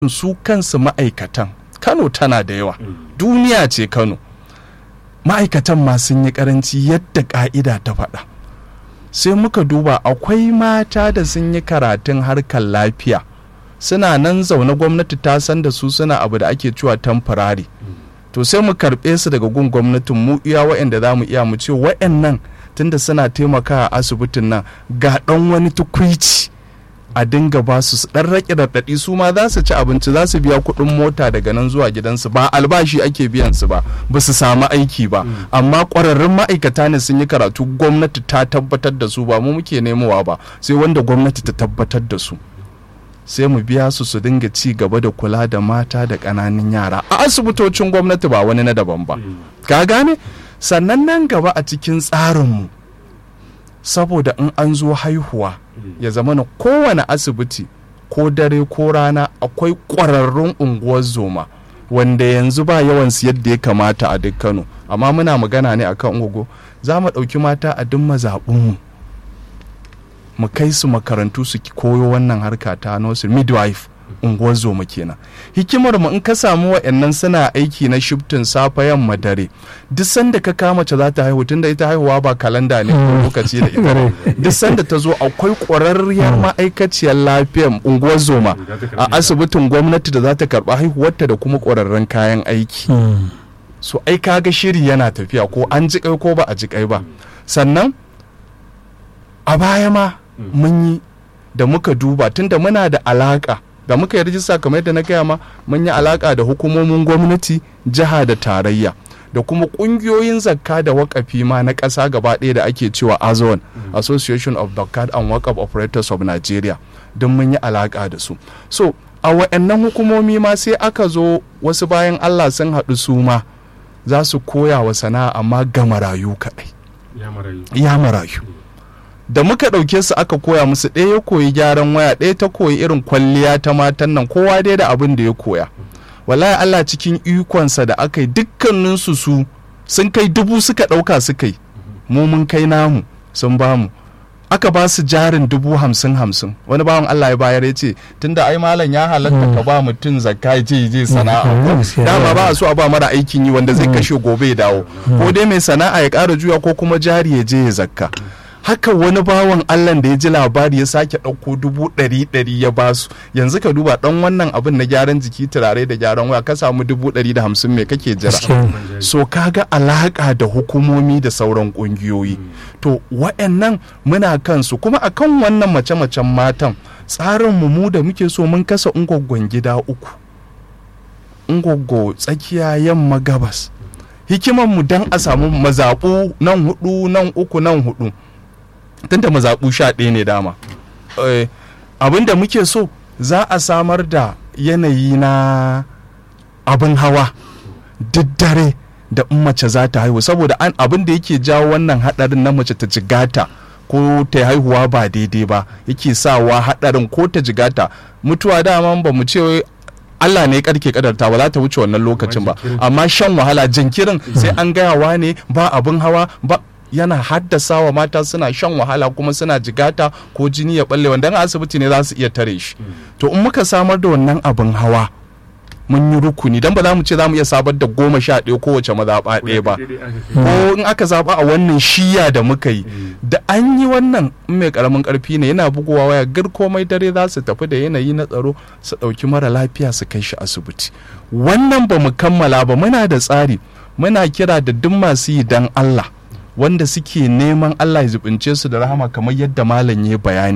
su kansu ma'aikatan kano tana da yawa duniya ce kano ma'aikatan ma sun yi karanci yadda ka'ida ta faɗa sai muka duba akwai mata da sun yi karatun harkar lafiya suna nan zaune gwamnati ta san da su suna abu da ake cewa tamfarari to sai mu karɓe su daga gun gwamnatin mu iya wa'anda za mu iya mu ce wa'annan tunda suna taimakawa asibitin nan ga ɗan wani tukwici a dinga ba su dan rake raɗaɗi su ma za su ci abinci za su biya kuɗin mota daga nan zuwa gidansu ba albashi ake biyan su ba ba su samu aiki ba amma ƙwararrun ma'aikata ne sun yi karatu gwamnati ta tabbatar da su ba mu muke nemowa ba sai wanda gwamnati ta tabbatar da su sai mu biya su su dinga ci gaba da kula da mata da ƙananan yara a asibitocin gwamnati ba wani na daban ba ka gane sannan nan gaba a cikin tsarinmu saboda in an zo haihuwa ya zama na kowane asibiti ko dare ko rana akwai ƙwararrun unguwar zoma wanda yanzu ba yawansu yadda ya kamata a duk kano amma muna magana ne akan ungogo za mu ɗauki mata a duk mazaɓinmu mu kai su makarantu su koyo wannan harka ta nursery midwife unguwar zoma kenan hikimar mu in ka samu wa'annan suna aiki na shiftin safa yamma dare duk sanda ka kama mace za ta haihu tunda ita haihuwa ba kalanda ne ko lokaci da ita duk sanda ta zo akwai ƙwararriyar ma'aikaciyar lafiyar unguwar zoma a asibitin gwamnati da za ta karɓa haihuwarta da kuma ƙwararren kayan aiki so ai kaga shiri yana tafiya ko an ji kai ko ba a ji kai ba sannan a baya ma mun yi da muka duba tunda muna da alaka da muka yi rijista kamar yadda na gaya ma mun yi alaka da hukumomin gwamnati jiha da tarayya da kuma kungiyoyin zakka da wakafi ma na ƙasa gaba ɗaya da ake cewa azon association of zakat and wakaf operators of nigeria don mun yi alaka da su so a wa'annan hukumomi ma sai aka zo wasu bayan allah sun haɗu su ma za su koya wa sana'a amma ga marayu kaɗai ya marayu da muka ɗauke su aka koya musu ɗaya ya koyi gyaran waya ɗaya ta koyi irin kwalliya ta matan nan kowa dai da abin da ya koya wallahi Allah cikin ikonsa da aka yi dukkaninsu su sun kai dubu suka ɗauka suka yi mu mun kai namu sun bamu aka ba su jarin dubu hamsin hamsin wani bawan Allah ya bayar ya ce tunda ai malam ya halatta ka ba mutum zakka ya je je sana'a dama ba a so a ba mara aikin yi wanda zai kashe gobe ya dawo ko dai mai sana'a ya ƙara juya ko kuma jari ya je ya zakka haka wani bawan allah da ya ji labari ya sake ɗauko dubu ɗari ɗari ya basu yanzu ka duba ɗan wannan abin na gyaran jiki turare da gyaran waya ka samu dubu ɗari da hamsin me kake jira so kaga alaƙa da hukumomi da sauran ƙungiyoyi to wa'annan muna kansu kuma akan wannan mace-macen matan tsarin mu da muke so mun kasa ungwaggon gida uku ungwaggo tsakiya yamma gabas hikimanmu don a samu mazaɓu nan hudu nan uku nan hudu tunda mazaɓu sha ɗaya ne dama abin da muke so za a samar da yanayi na abin hawa duk dare da in mace za ta haihu saboda abin da yake jawo wannan haɗarin na mace ta jigata ko ta haihuwa ba daidai ba yake sawa haɗarin ko ta jigata mutuwa dama ba mu ce Allah ne karke kadarta ba za ta wuce wannan lokacin ba amma shan wahala jinkirin sai an gayawa ne ba abin hawa ba yana haddasa wa mata suna shan wahala kuma suna jigata ko jini ya balle wanda asibiti ne za su iya tare shi to in muka samar da wannan abin hawa mun yi rukuni don ba za mu ce za mu iya sabar da goma sha ɗaya kowace mazaɓa ɗaya ba ko in aka zaɓa a wannan shiya da muka yi da an yi wannan in mai ƙaramin ƙarfi ne yana bugowa waya gar komai dare za su tafi da yanayi na tsaro su ɗauki mara lafiya su kai shi asibiti wannan ba mu kammala ba muna da tsari muna kira da duk masu yi dan Allah wanda suke neman Allah ya zubince su da rahama kamar yadda malam ya bayani